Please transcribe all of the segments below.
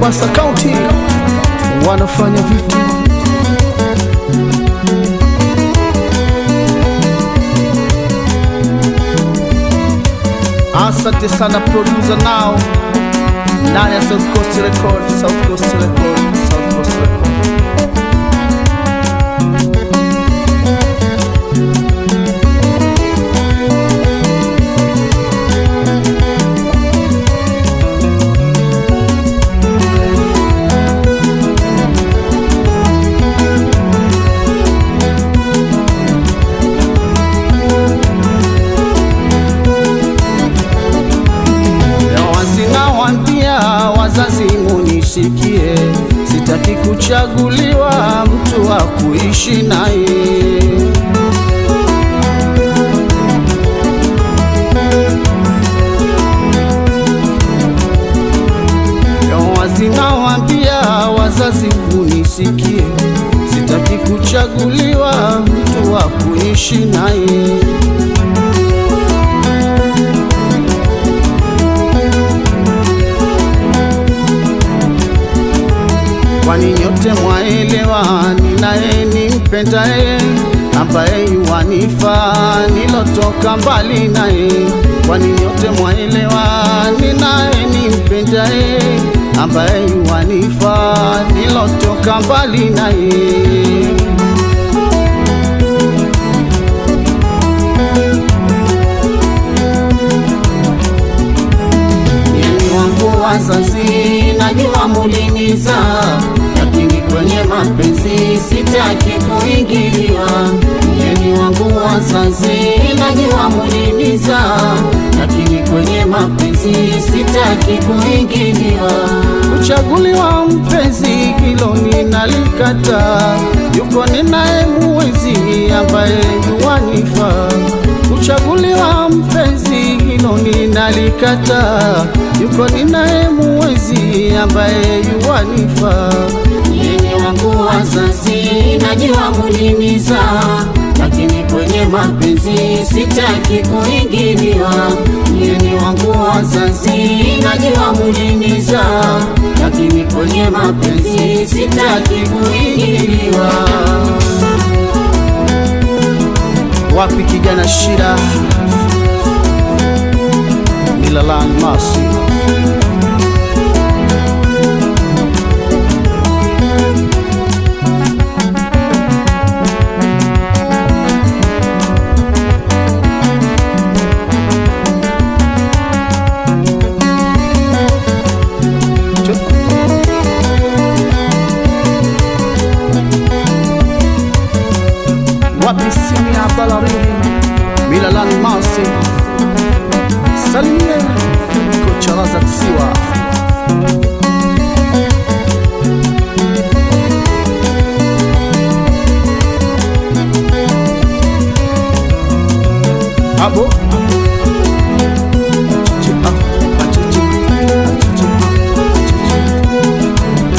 Mombasa County wanafanya vitu Asante sana producer nao ndani ya South Coast Record, South Coast Record, South Coast Record. Wasinawambia wazazi munisikie, sitaki kuchaguliwa mtu wa kuishi naye. Wasinawambia wazazi munisikie, sitaki kuchaguliwa mtu wa kuishi naye. kwani nyote mwaelewa ninaye nimpendaye ambaye yuwanifaa nilotoka mbali naye kwani nyote mwaelewa ninaye nimpendaye ambaye yuwanifaa nilotoka mbali naye Mimi wangu wazazi najua muliniza, lakini kwenye mapenzi sitaki kuingiliwa. Mimi wangu wazazi najua muliniza, lakini kwenye mapenzi sitaki kuingiliwa. Kuchaguliwa mpenzi hilo ninalikata, yuko ninaye muwezi ambaye yuwanifaa kuchaguliwa mpenzi hilo ninalikata, yuko ninaye muwezi ambaye yuwanifaa. Yeye wangu wazazi najua muliniza, lakini kwenye mapenzi sitaki kuingiliwa. Yeye wangu wazazi najua muliniza, lakini kwenye mapenzi sitaki kuingiliwa. Wapi kijana shida Milalan Masi Wapi sini ya Balarini Milalan Masi Salimie kocha Razak Siwa Abo Achichi, ah, achichi, achichi, achichi.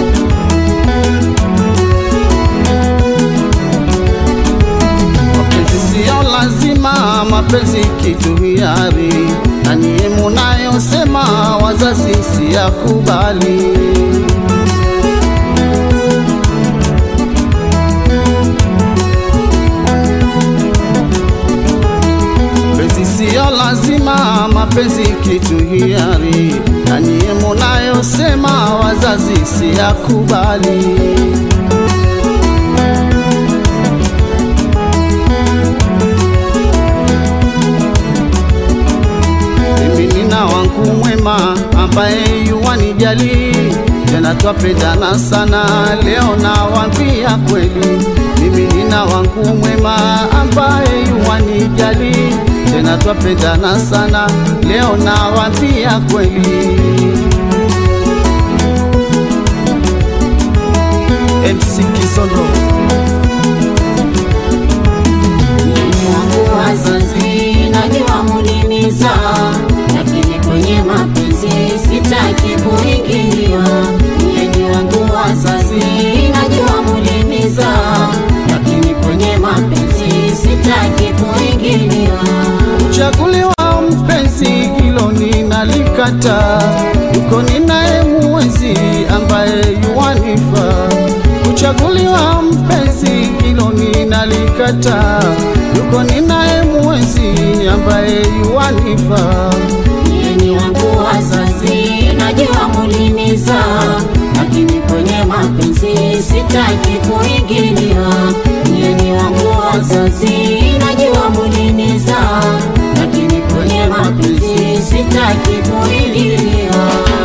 Mapenzi siyo lazima, mapenzi kitu hiari, na nyie munayosema wazazi siyakubali. Mapenzi siyo lazima, mapenzi kitu hiari, na nyie munayosema wazazi siyakubali. Mimi nina wangu mwema ambaye yuwanijali, tena twapendana sana, leo nawaambia kweli. Mimi nina wangu mwema ambaye yuwanijali, tena twapendana sana, leo nawaambia kweli. MC Kizondo Mimi wangu wazazi najua muliniza, lakini kwenye mapenzi sitaki kuingiliwa. Mimi wangu wazazi najua muliniza, lakini kwenye mapenzi sitaki kuingiliwa. Kuchaguliwa mpenzi hilo ninalikata, yuko ninaye muwezi Nimechaguliwa mpenzi, hilo ninalikataa. Yuko ninaye mwezi ambaye yuwanifaa. Nyinyi wangu wazazi, najua muliniza, lakini kwenye mapenzi sitaki kuingilia. Nyinyi wangu wazazi, najua muliniza, lakini kwenye mapenzi sitaki kuingilia.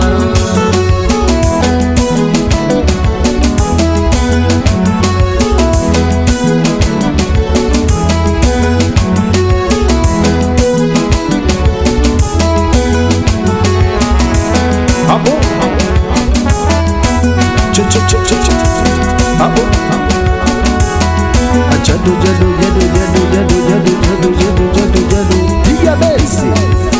Hapo Che, che, che, che, che. Hapo Jadu jadu jadu jadu jadu jadu jadu jadu jadu jadu Piga besi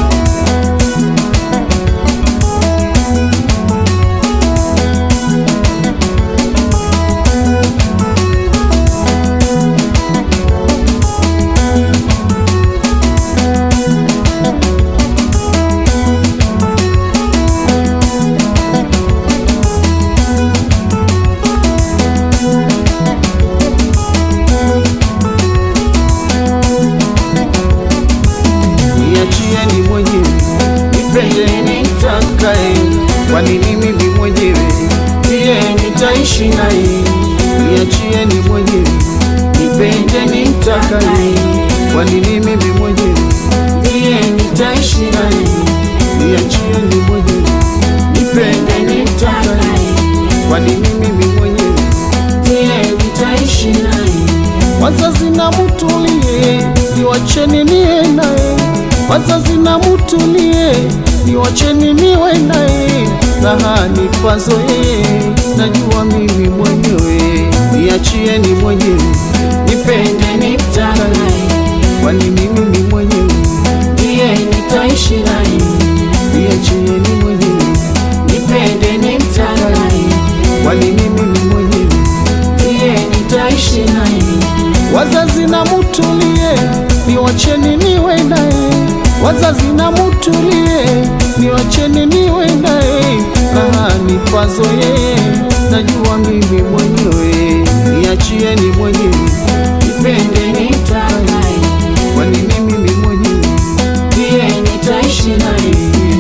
Niachieni mwenyewe nipende nitakaye, kwani ni mimi mwenyewe ndiye nitaishi naye. Niachieni mwenyewe nipende nitakaye, kwani ni mimi mwenyewe ndiye nitaishi naye. Niachieni mwenyewe nipende nitakaye, kwani ni mimi mwenyewe Ndiye nitaishi naye. Wazazi na mutulie, niwacheni niwe naye. Wazazi na mutulie, niwacheni niwe naye. Raha nipazo yeye, najua mimi mwenyewe. Niachieni mwenyewe, nipende nitakaye, kwani ni mimi mwenyewe. Ndiye nitaishi naye. Niachieni mwenyewe, Nipende nimtakaye. kwani ni mimi mwenyewe. Ndiye nitaishi naye. Wazazi na mutulie, niwacheni niwe naye. Wazazi na mutulie, niwacheni niwe naye. Raha nipazo yeye, najua mimi mwenyewe. Niachieni mwenyewe, Nipende nimtakaye. kwani ni mimi mwenyewe. Ndiye nitaishi naye.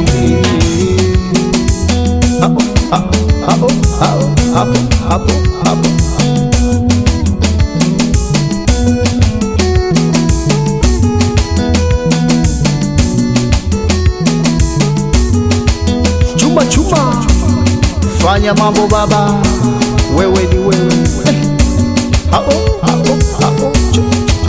Hapo hapo hapo hapo hapo hapo. Chumba chumba, fanya mambo baba, wewe ni wewe. Eh, Hapo hapo hapo. Chu-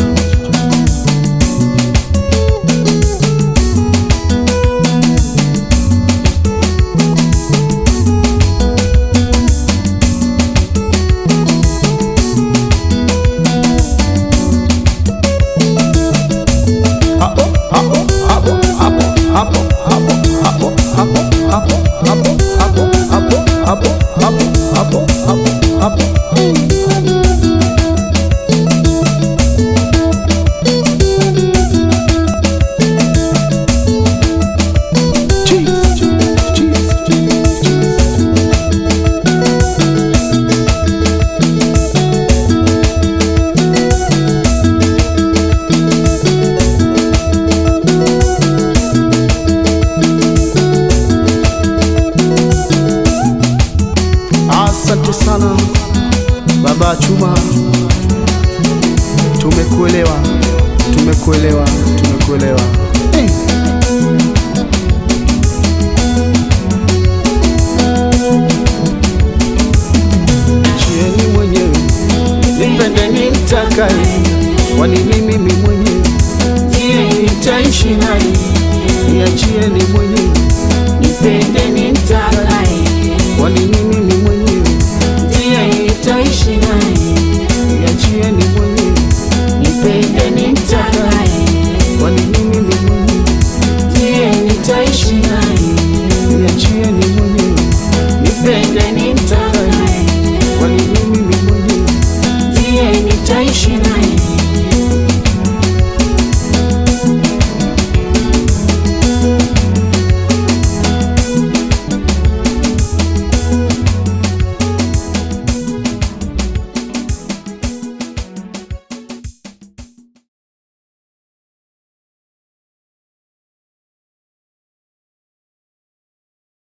hapo hapo hapo hapo hapo hapo hapo hapo hapo hapo hapo hapo hapo hapo hapo hapo hapo Cheese, cheese, cheese, cheese, cheese. Asante sana baba Chuma, tumekuelewa, tumekuelewa, tumekuelewa. Eh. Chieni mwenyewe, nipende nimtakaye, kwani ni mimi mwenyewe ndiye nitaishi naye. Niachieni mwenyewe